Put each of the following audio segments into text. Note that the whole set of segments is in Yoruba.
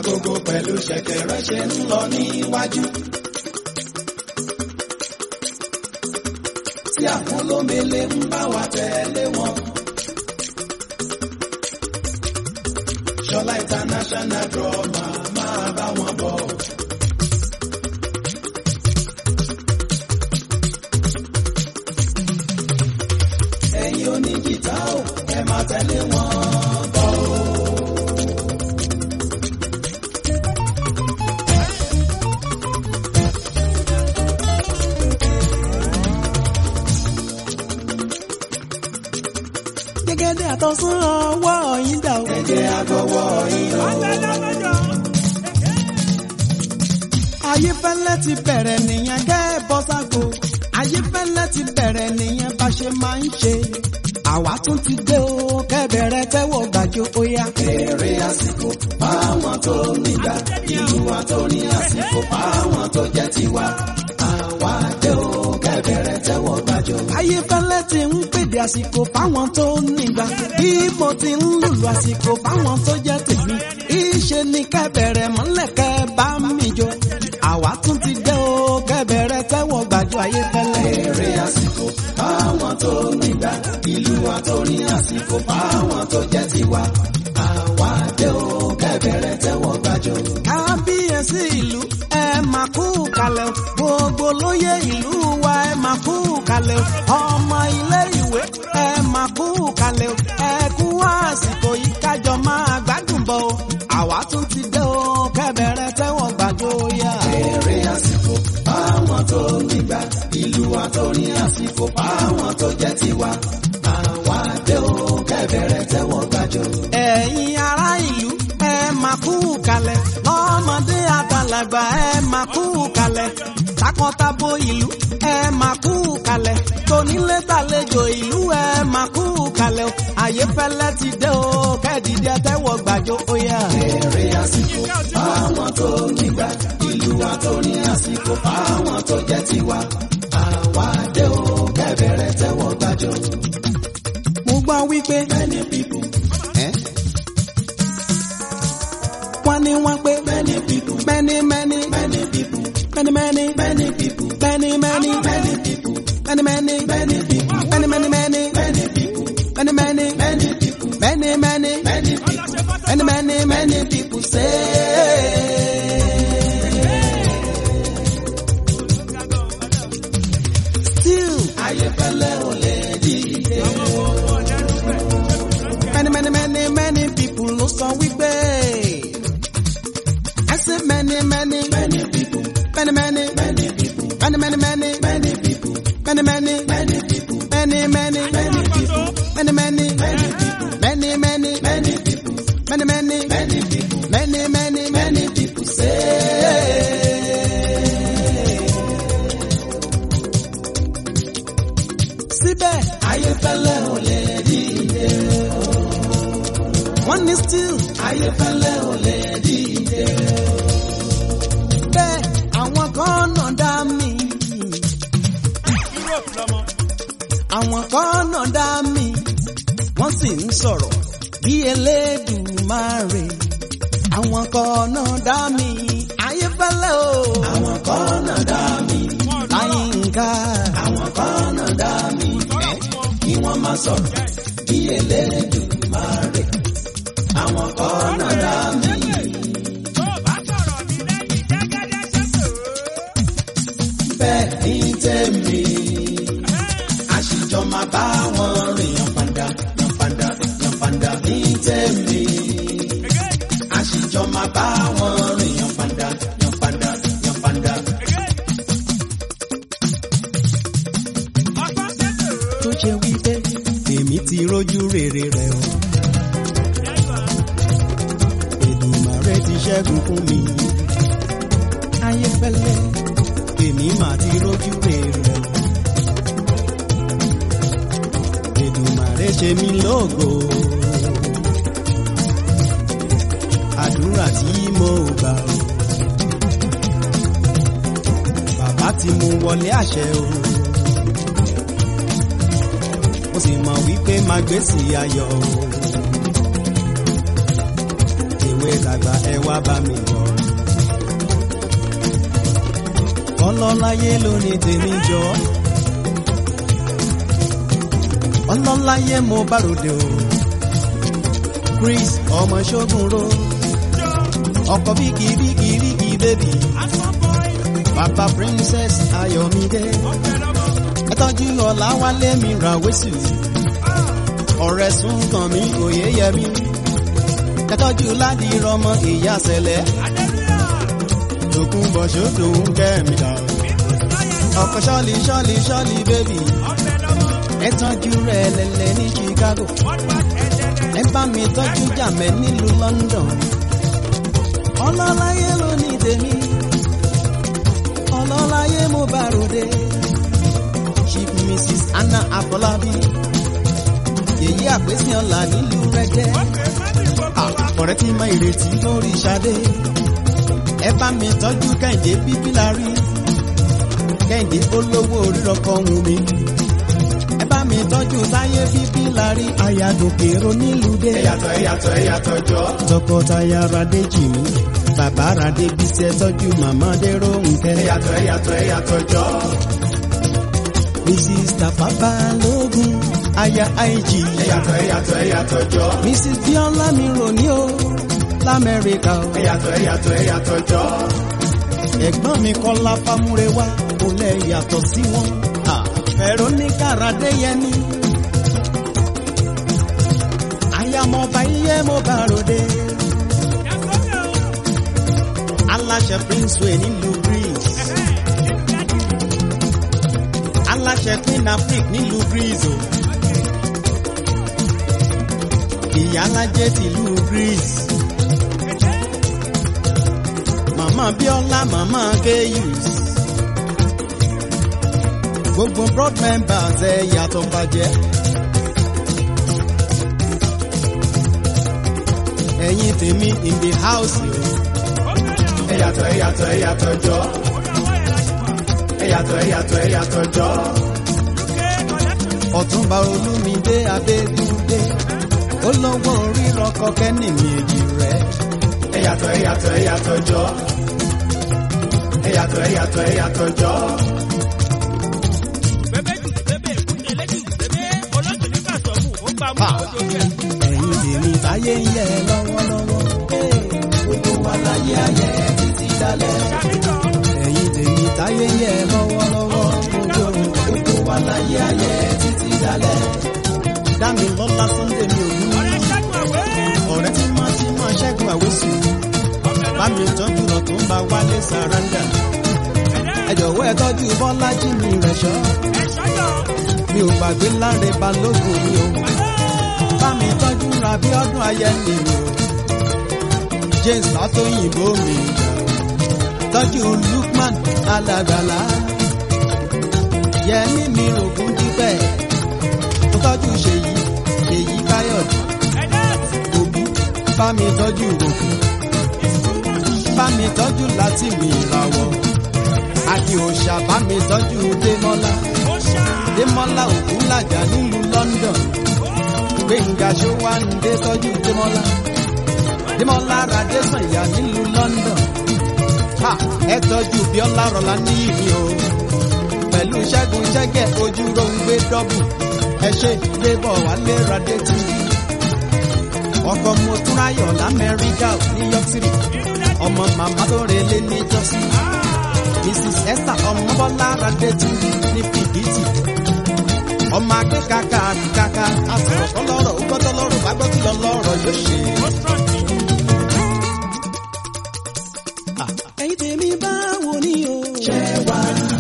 bágogo pẹ̀lú ṣẹ̀kẹ̀rẹ̀ ṣe ń lọ níwájú. tí àwọn olómele ń bá wa tẹ̀lé wọn. Ṣọlá international drama máa bá wọn bọ̀. Ẹ̀yin oníjìtá o, ẹ máa tẹ̀lé wọn bọ̀ o. gẹ́gẹ́dẹ́ àtọ́sán ọwọ́ yín dà o. Ẹ̀jẹ̀ àgọ́wọ́ yín o. ayéfẹ́lẹ́ ti bẹ̀rẹ̀ nìyẹn kẹ́ ẹ bọ́ ságo. ayéfẹ́lẹ́ ti bẹ̀rẹ̀ nìyẹn bá ṣe máa ń ṣe. àwa tún ti dé o kẹ́ bẹ̀rẹ̀ tẹ́wọ̀ gbàjọ óyá. Èrè àsìkò fáwọn tó nígbà, ìlú wa tó ní àsìkò fáwọn tó jẹ́ tiwa. Àwa dé o, kẹ́bẹ̀rẹ̀ tẹ́wọ̀ gbàjọ. ayéfẹ́lẹ́ ti ń pèdè àsìkò fáwọn tó nígbà. bí mo ti ń lùlù àsìkò fáwọn tó jẹ́ tèmi. ìṣe ni kẹ́ bẹ̀rẹ̀ mọ́lẹ̀ kẹ́ bá mi jọ. àwa tún ti dé o kẹ́ bẹ̀rẹ̀ tẹ́wọ̀ gbàjọ ayéfẹ́lẹ́. Èrè àsìkò fáwọn tó nígbà, ìlú wa tó ní àsìkò fáwọn tó jẹ́ tiwa. Àwa dé o, kẹ́bẹ̀rẹ̀ tẹ́wọ̀ gbàjọ. kábíyèsí ìlú ẹ máa kú kalẹ̀ o. gbogbo lóye ìlú wa ẹ máa kú kalẹ̀ o. ọmọ ilé ìwé ẹ máa kú kalẹ̀ o. ẹ kú àsìkò yìí kájọ máa gbádùn bọ̀ o. àwa tún ti dé o kẹ́bẹ̀rẹ̀ tẹ́wọ̀n gbàjọ yá. Èrè àsìkò fáwọn tó nígbà, ìlú wa tó ní àsìkò fáwọn tó jẹ́ tiwa. Àwa dé o, kẹ́bẹ̀rẹ̀ tẹ́wọ̀ gbàjọ. ẹ̀yin ará ìlú ẹ máa kú kalẹ̀ lọ́mọdé àgbàlagbà ẹ máa kú kalẹ̀ takọtabo ìlú ẹ máa kú kalẹ̀ tonílé tàlejò ìlú ẹ máa kú kalẹ̀ o Ayéfẹ́lẹ́ ti dé o kẹ́ẹ̀dìdì tẹ́wọ̀ gbàjọ óyá. Èrè àsìkò fáwọn tó nígbà, ìlú wa tó ní àsìkò fáwọn tó jẹ́ tiwa. Àwa dé o, kẹ́bẹ̀rẹ̀ tẹ́wọ̀ gbàjọ. mo gbọ́ wípé Many people, wọ́n ní wọ́n pé many people, many many many people, many many many people, many many many people, many many many people, many many many many people, many many many people, many many many people. many many many people say. Still, Ayéfẹ́lẹ́ ò lè dìde. many many many many people ló sọ wípé. I say many many Many people, many many many people, many many many many people, many many many people, many many many people, many many many people, many many many people, many many many people, many many many people say. síbẹ̀ Ayéfẹ́lẹ́ ò lè dìde. wọ́n ní still Ayéfẹ́lẹ́ ò lè dìde. bẹ́ẹ̀ àwọn kan náà dá mi. àwọn kan náà dá mi wọ́n sì ń sọ̀rọ̀ bí Elédùmarè. àwọn kan náà dá mi Ayéfẹ́lẹ́ o. Àwọn kan náà dá mi, Láyínká. àwọn kan náà dá mi. Kí wọ́n má sọ̀rọ̀ bí Elédùmarè. Àwọn kan náà dá mi. Bẹ́ẹ̀ ní tèmi, àṣìjọ máa bá wọn rìn yànfàndà, yànfàndà, yànfàndà ní tèmi. Àṣìjọ máa bá wọn rìn yànfàndà, yànfàndà, yànfàndà. tó ṣe wípé èmi ti rójú rere rẹ̀ o. Èdùmàrè ti ṣẹ́gun fún mi. Ayéfẹ́lẹ́ èmi mà ti rójú rere rẹ̀ o. Èdùmàrè ṣe mí lógo. Àdúrà tí mo gbà o. Bàbá tí mo wọlé àṣẹ o mo sì mọ̀ wípé máa gbé sí ayọ̀ o. tèwe tàgbà ẹ wá bá mi jọ. ọlọ́láyé ló ní tèmi jọ. ọlọ́láyé mo bá ròde o. Chris ọmọ ṣógun ro. ọkọ bíkì bíkì bíkì bébì. bàbá princess ayọ̀mídé. ẹ tọ́jú ọ̀làwálé mi ra wẹ́sù. ọ̀rẹ́ sún kàn mí òye yẹ mí. ẹ tọ́jú ládì rọmọ ìyá sẹlẹ̀. tòkun bọ̀ ṣòdò ń kẹ́ mi dà. ọkọ ṣọ́ọ̀lì ṣọ́ọ̀lì ṣọ́ọ̀lì bébì. ẹ tọ́jú rẹ̀ lẹ́lẹ́ ní Chicago. ẹ bá mi tọ́jú jàmẹ́ nílùú London. ọlọ́láyé ló ní tèmi. ọlọ́láyé mo bá ròde. Chief Mrs. Anna Afọlábí. Yèyí àpèsè ọ̀la nílùú Rẹ́dẹ́. Ọ̀rẹ́ tí mọ ìrètí lórí Ṣadé. Ẹ bá mi tọ́jú Kẹ́hìndé bíbí la rí. Kẹ́hìndé olówó orírọ̀kọ̀ wù mí. Ẹ bá mi tọ́jú Táyé bíbí la rí. Àyàgòkè ro nílùú dé. ẹ̀yàtọ̀ ẹ̀yàtọ̀ ẹ̀yàtọ̀ jọ. Tọkọtaya Radé jì mí. Bàbá Radé bí ṣe tọ́jú màmá Dérò Nkẹ́. ẹ̀yàtọ̀ ẹ̀yàtọ̀ ẹ̀yàtọ̀ jọ. Mrs. Tafa Balógun. Aya IG. ẹ̀yàtọ̀ ẹ̀yàtọ̀ ẹ̀yàtọ̀ jọ. Mrs. Biola mi rò ní o l'Amẹ́ríkà o. ẹ̀yàtọ̀ ẹ̀yàtọ̀ ẹ̀yàtọ̀ jọ. Ẹ̀gbọ́n mi Kọ́lá Fámúrewá kò lẹ yàtọ̀ sí wọn. Veronica Radeyemi. Ayamọba iye mo bá ròde. Aláṣẹ Princeway nílùú Greece. Aláṣẹ Queen Afrik nílùú Greece o. Ìyálájẹ tìlú Greece. Màmá Bíọ́lá màmá Kéyùs. Gbogbo broad members ẹ yàtọ̀ bàjẹ́. Ẹ̀yin tèmi in the house o. ẹ̀yàtọ̀ ẹ̀yàtọ̀ ẹ̀yàtọ̀ jọ. ẹ̀yàtọ̀ ẹ̀yàtọ̀ ẹ̀yàtọ̀ jọ. Ọ̀túnba Olúmidé Adégúndé. Ó lọ́wọ́ rírọ̀ kọ́kẹ́ ní mi èjì rẹ̀. ẹ̀yàtọ̀ ẹ̀yàtọ̀ ẹ̀yàtọ̀ jọ. ẹ̀yàtọ̀ ẹ̀yàtọ̀ ẹ̀yàtọ̀ jọ. Ẹ̀yin tèmi táyé ń yẹ lọ́wọ́lọ́wọ́. gbogbo wa láyé ayé títí dalẹ̀. Ẹ̀yin tèmi táyé ń yẹ lọ́wọ́lọ́wọ́. gbogbo wa láyé ayé títí dalẹ̀. Dámi lọ́lá Sunday mi ò ní. Ọ̀rẹ́ tí máa ti máa ṣẹ́gun àwòsù. Bá mi tọ́jú lọ tó ń bá wálé sàrándà. Ẹ jọ̀wọ́ ẹ tọ́jú Bọ́lájí mi rẹ̀ ṣọ́. Mi ò gbàgbé láre balógun mi o. Bá mi tọ́jú Rabi ọdún ayẹni mi o. James Látòyìnbó mi jà o. Tọ́jú Lukman Alágbàlá. Yẹmí mi rògùn dípẹ́. Mo tọ́jú Ṣèyí Ṣèyí Káyọ̀dé. Òbí bá mi tọ́jú òkú. Bá mi tọ́jú láti mi ìràwọ̀. Àti òòṣà bá mi tọ́jú Démọ́lá. Démọ́lá Ògúnlàjà nílùú London. Gbẹ̀ngà Ṣówándé tọ́jú Démọ́lá. Démọ́lá Radésànyà nílùú London. Ha! Ẹ tọ́jú Bíọ́lá Rọ̀lá níyì mi o. Pẹ̀lú Ṣẹ́gun Ṣẹ́gẹ̀ ojú ló ń gbé dọ́bù. Ẹ ṣe Débọ̀ Wálé Radé TV. Ọkọ mo tún ráyọ̀ l'Amẹ́ríkà New York City. Ọmọ màmá tó relé ní Jọ́sí. Mrs. Esther Ọmọbọ́lá Radé TV ní Fìdítì. Ọmọ akẹ́kàkà kàkà àsọ̀rọ̀ kọ́lọ́rọ̀ ó gbọ́dọ̀ lọ́rọ̀ bá gbọ́ kí lọ lọ́rọ̀ yóò ṣe. Ẹyin tèmi báwo ni o? ṣé wá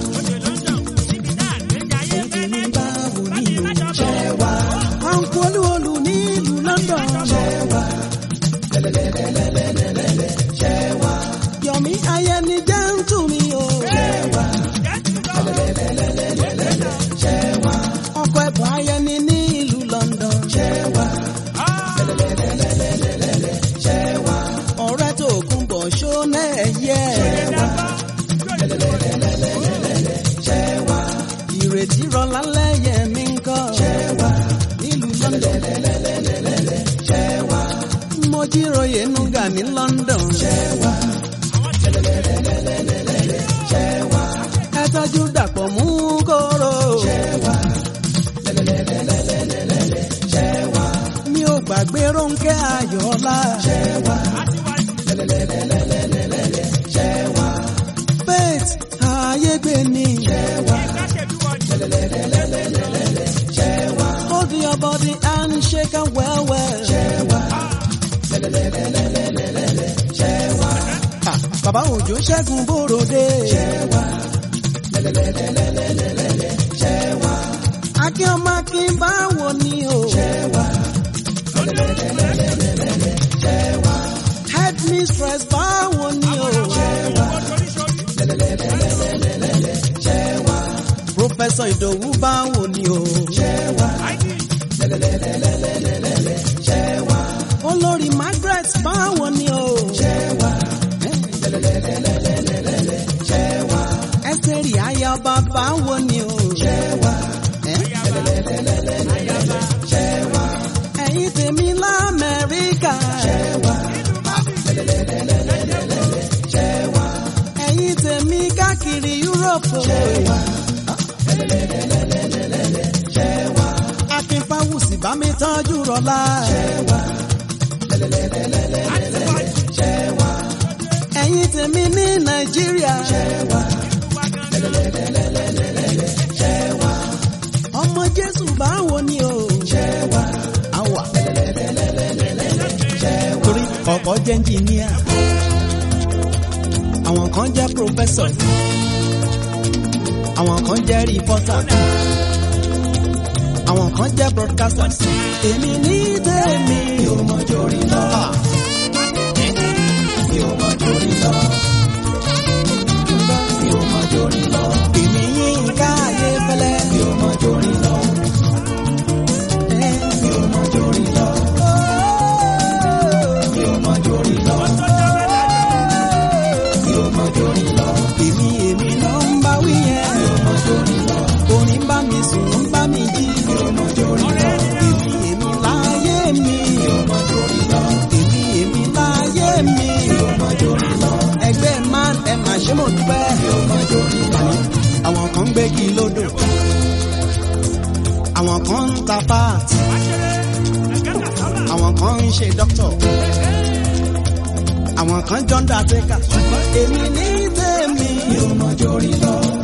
Ẹyin tèmi báwo ni o? ṣé wá Àǹkú olúwolú nílùú London. ṣé wá lẹ́lẹ́lẹ́lẹ́lẹ́lẹ́lẹ́ ṣé wá Yọ̀mí ayẹni jẹ́ ń tù mí o. ṣé wá lẹ́lẹ́lẹ́lẹ́lẹ́lẹ́ ṣé wá Ọkọ̀ ẹ̀bùn ayẹni ní ìlú London. ṣé wá lẹ́lẹ́lẹ́lẹ́lẹ́lẹ́ ṣé wá Ọ̀rẹ́ tó kún bọ̀ ṣó náà yẹ. lẹ́lẹ́lẹ́lẹ́lẹ́lẹ́ ṣé wá Ìrètí rọlá lẹ́yẹ mi ń kọ́. ṣé wá Nílùú London. lẹ́lẹ́lẹ́lẹ́lẹ́ ṣé wá Mo jíroyè nuga ní London. ṣẹ́wà ṣẹ́wà ẹ tọ́jú dàpọ̀ mú kóró. ṣẹ́wà ṣẹ́wà mi ò gbàgbé Rónkẹ́ Ayọ̀ọ́lá. ṣẹ́wà ṣẹ́wà faith ayégbé ni. ṣẹ́wà ṣẹ́wà hold your body and shake am well well. ṣẹ́wà ṣẹ́wà Ah, bàbá òjò ṣẹ́gun bòròdé. ṣẹ́wà ṣẹ́wà akínọmọ kí n bá wò ni o. ṣẹ́wà ṣẹ́wà head mistress bá wò ni o. ṣẹ́wà professor ìdòwú bá wò ni o. ṣẹ́wà ṣẹ́wà olórí margaret bá wò ni o. ṣẹ́wà ṣẹ́wà ẹsẹ̀rì ayaba bá wò ni o. ṣẹ́wà Eh? ṣẹ́wà ẹ̀yin tèmi lamẹ́ríkà. ṣẹ́wà ṣẹ́wà ẹ̀yin tèmi káàkiri yúróòpù. ṣẹ́wà ṣẹ́wà akínfàwùsì bá mi tọ́jú rọlá. ṣẹ́wà ṣẹ́wà ẹ̀yin tèmi ní nàìjíríà. ṣẹ́wà ṣẹ́wà ọmọ jésù bá wò ni o. ṣẹ́wà àwà. ṣẹ́wà torí ọ̀pọ̀ jẹ́ engineer. àwọn kan jẹ́ professor. àwọn kan jẹ́ reporter. àwọn kan jẹ́ broadcaster. èmi ní tèmi. mi ò mọ jórí lọ Ah, mi ò mọ jórí lọ mi ò mọ jórí lọ èmi yín ká ayé fẹ́lẹ́. mi ò mọ jórí lọ Eh, mi ò mọ jórí lọ mi ò mọ jórí lọ mi ò mọ jórí lọ èmi èmi ló ń bá wí yẹn. mi ò mọ jórí lọ orin bá mi sùn ń bá mi jí. mi ò mọ jórí lọ èmi èmi láyé mi. mi ò mọ jórí lọ èmi èmi láyé mi. mi ò mọ jórí lọ ẹgbẹ́ man ẹ mà ṣe mọ̀ dúpẹ́. mi ò mọ jórí lọ àwọn kan ń gbégi lódò. àwọn kan ń ta páàtì. àwọn kan ń ṣe dókítọ̀. àwọn kan jọ ń dà tẹ́kà. ṣùgbọ́n èmi ní tèmi. mi ò mọ jórí lọ